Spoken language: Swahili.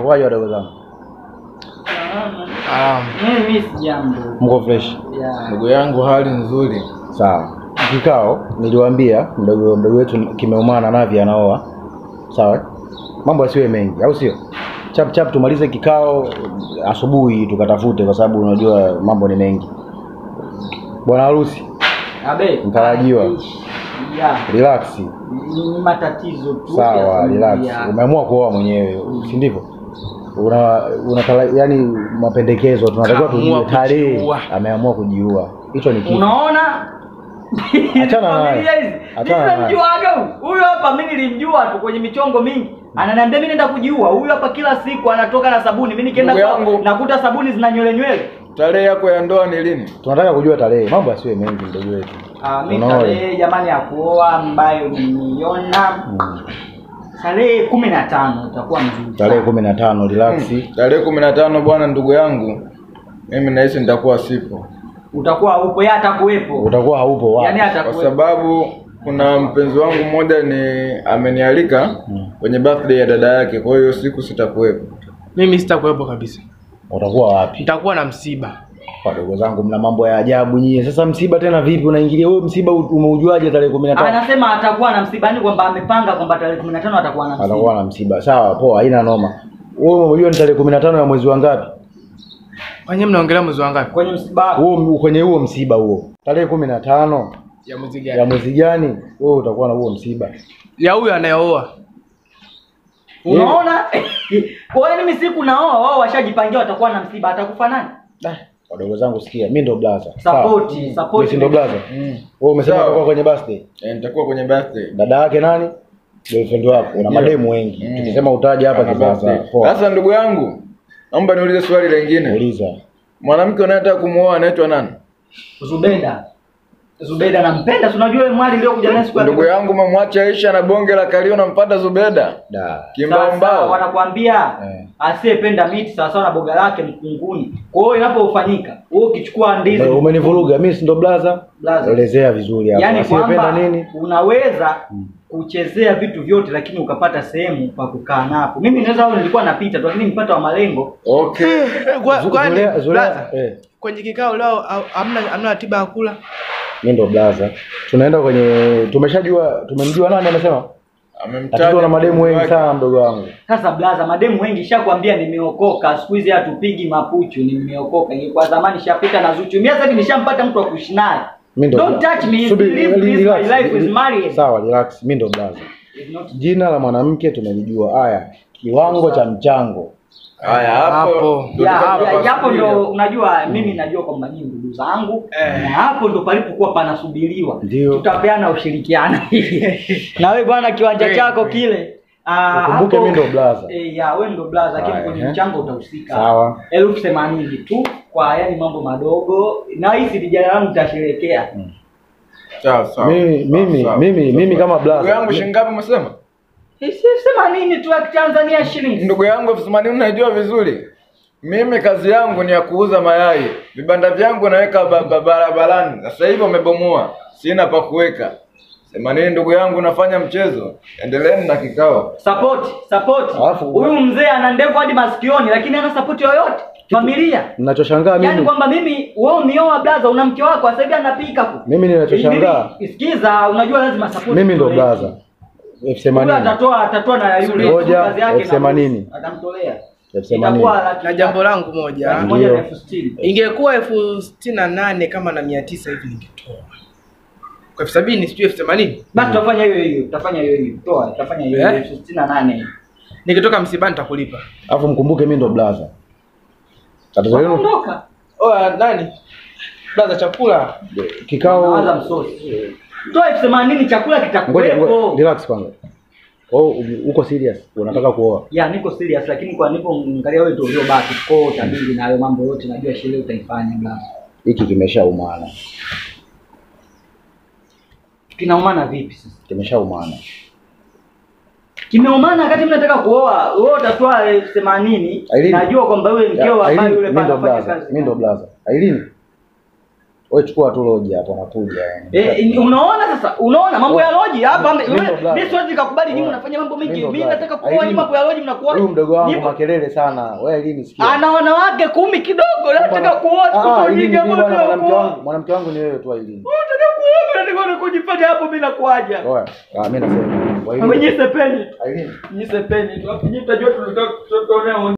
Ukaje wadogo zangu? Ah, Mimi sijambo. Mko fresh? Ya. ndugu yangu hali nzuri. Sawa. Kikao niliwaambia mdogo mdogo wetu kimeumana Navi anaoa. Sawa? Mambo yasiwe mengi, au sio? Chap chap tumalize kikao asubuhi tukatafute kwa sababu unajua mambo ni mengi. Bwana harusi, Abe. Mtarajiwa. Ya. relax. Ni matatizo tu. ya Sawa, familia. relax. Umeamua kuoa mwenyewe, si ndivyo? Una, una yani mapendekezo tunatakiwa Kaamua tujue tarehe. kujiua. Ameamua kujiua. Hicho ni kitu. Unaona? Achana naye. Familia hizi. Achana naye. Nimemjuaga huyu. Huyu hapa mimi nilimjua tu kwenye michongo mingi. Ananiambia mimi naenda kujiua. Huyu hapa kila siku anatoka na sabuni. Mimi nikienda Ndugu kwa yangu. nakuta sabuni zina nywele nywele. Tarehe yako ya ndoa ni lini? Tunataka kujua tarehe. Mambo yasiwe mengi ndugu wetu. Ah, mimi Unaona? tarehe jamani ya kuoa ambayo nimeiona Mm. tarehe kumi na tano itakuwa mzuri. Tarehe sana. kumi na tano relax. Tarehe kumi na tano bwana, ndugu yangu, mimi nahisi nitakuwa sipo, Utakuwa upo yeye atakuwepo. Utakuwa haupo wapi? Yaani kwa atakuwepo. sababu kuna mpenzi wangu mmoja ni amenialika Mm. kwenye birthday ya dada yake, kwa hiyo siku sitakuwepo. mimi sitakuwepo kabisa, Utakuwa wapi? nitakuwa na msiba. Wadogo zangu mna mambo ya ajabu nyie. Sasa msiba tena vipi unaingilia wewe msiba u- umeujuaje tarehe kumi na tano? Anasema atakuwa na msibani kwamba amepanga kwamba tarehe 15 atakuwa na msiba. Atakuwa na msiba. Sawa, poa, haina noma. Wewe umejua ni tarehe kumi na tano ya mwezi wa ngapi? Kwenye mnaongelea mwezi wa ngapi? Kwenye msiba wako. Huo kwenye huo msiba huo. Tarehe kumi na tano Ya mwezi ya gani? mwezi gani? Wewe utakuwa na huo msiba. Ya huyo anayeoa. Unaona? Kwa hiyo mimi siku naoa wao washajipangia watakuwa na msiba atakufa nani? Ah, Wadogo zangu sikia, mimi ndo blaza. Support, Sawa. support. Mimi si ndo blaza. Mm. Wewe umesema Sawa. utakuwa kwenye birthday. Eh, nitakuwa kwenye birthday. Dada yake nani? Girlfriend wako. Una Ndio. mademu wengi. Mm. Tukisema utaje hapa Ana kisasa. birthday. Poa. Sasa ndugu yangu, naomba niulize swali lingine. Uliza. Mwanamke unayetaka kumuoa anaitwa nani? Zubeda. Zubeda nampenda, si unajua yule mwali ndio kuja naye siku ya Ndugu yangu mamwacha Aisha na bonge la kalio nampata Zubeda. Da. Kimbao Sasa mbao. wanakuambia Eh. asiyependa miti sawa sawa na boga lake mkunguni. Kwa hiyo inapofanyika, wewe ukichukua ndizi Umenivuruga. Mimi si ndo blaza? Blaza. Elezea vizuri hapo. Yaani Asiyependa kwamba nini? unaweza kuchezea vitu vyote lakini ukapata sehemu pa kukaa napo. Mimi naweza au nilikuwa napita tu lakini nipata wa malengo. Okay. Kwa- Zu- Kwani Zulea- Zulea- blaza, eh. kwenye kikao leo au- hamna hamna ratiba ya kula? Mimi ndo blaza. Tunaenda kwenye tumeshajua tumemjua nani amesema? Amemtaja Tatizo na mademu wengi wake. sana mdogo wangu. Sasa blaza, mademu wengi shakwambia nimeokoka. Siku hizi hatupigi mapuchu, nimeokoka. Ingekuwa zamani shapita na Zuchu. Mimi sasa hivi nishampata mtu wa kuishi naye. Mimi ndo Don't touch me. Subiri, Live this, relax. my life is married. Sawa, relax. Mimi ndo blaza. It's not- Jina la mwanamke tumelijua. Haya, kiwango cha mchango. Haya hapo. Hapo. ndio Ya, tutapata ya, Japo pasulia. ndo unajua mimi najua kwamba nyinyi ndugu zangu Eh. na hapo ndo palipokuwa panasubiriwa. Ndio. Tutapeana ushirikiano. na wewe bwana kiwanja Kweli, chako kweli. kile ah, Ukumbuke hapo- mimi ndo blaza. Eh, ya wewe ndo blaza lakini Haya, kwenye ehe. mchango utahusika. Sawa. elfu themanini tu kwa yani mambo madogo na hisi vijana wangu nitasherehekea Sawa sawa. Mimi Sawa, mimi sawa. mimi mimi kama Ndugu yangu blaza. shilingi ngapi umesema? elfu themanini tu ya Tanzania shillings Ndugu yangu elfu themanini unajua vizuri. Mimi kazi yangu ni ya kuuza mayai. Vibanda vyangu naweka ba- ba- barabarani. Sasa hivi wamebomoa. Sina pa kuweka. Themanini ndugu yangu unafanya mchezo. Endeleeni na kikao. support support Alafu- huyu mzee ana ndevu hadi masikioni lakini hana support yoyote familia Ninachoshangaa yaani mimi kwamba mimi wewe umeoa blaza una mke wako sasa hivi anapika tu mimi ninachoshangaa Hivi, sikiza unajua lazima support mimi ndo itolewe. blaza. elfu Huyu themanini. atatoa atatoa na yule Ngoja, kazi yake elfu na themanini. atamtolea Elfu themanini. itakuwa laki Na jambo langu moja. laki moja Ndio. na elfu sitini Ingekuwa elfu sitini na nane kama na mia tisa hivi ningetoa. Kwa elfu sabini sijui elfu themanini basi tutafanya hiyo hiyo tutafanya hiyo hiyo toa tutafanya hiyo hiyo Eh? elfu sitini na nane nikitoka msibani nitakulipa. Alafu mkumbuke mimi ndo blaza. Tatizo lenu ondoka Oya, nani? Blaza chakula. kikao Nawaza msosi. Toa elfu themanini chakula Ngoja ngoja, kitakuwepo. relax kwanza. Oh, uko serious? Unataka kuoa? Ya niko serious lakini kwa nipo angalia wewe ndio uliobaki. Kwa hiyo utabidi na hayo mambo yote najua sherehe utaifanya bla. Hiki kimeshaumana. Kinaumana vipi sasa? Kimeshaumana. Kimeumana wakati mimi nataka kuoa, wewe utatoa elfu themanini. Aileen. Najua kwamba wewe mkeo ambaye yule mimi pale ndo anafanya blaza. kazi. Mimi ndo blaza. Aileen. Wewe chukua tu loji hapo nakuja. Eh, eh, unaona sasa, unaona mambo ya loji hapa. Mimi ndo Mimi blaza. siwezi kukubali nyinyi Oya. mnafanya mambo Mimi mengi. ndo Mimi blaza. nataka kuoa nyinyi Aileen. mambo ya loji mnakuwa. Huyu mdogo wangu Nyinyi- makelele sana. Wewe lini sikia? ana wanawake kumi kidogo, nataka kuoa Ah, siku Aileen, nyingi mimi hapo bwana, nataka mwanamke kuoa. wangu, mwanamke wangu ni wewe tu Aileen. Nataka kuoa, nataka kujifanya hapo mimi nakuaja. Oya, ah mimi nasema. Aileen. Mwenye sepeni. Aileen. Nyinyi sepeni tu. Nyinyi mtajua tunataka tutonea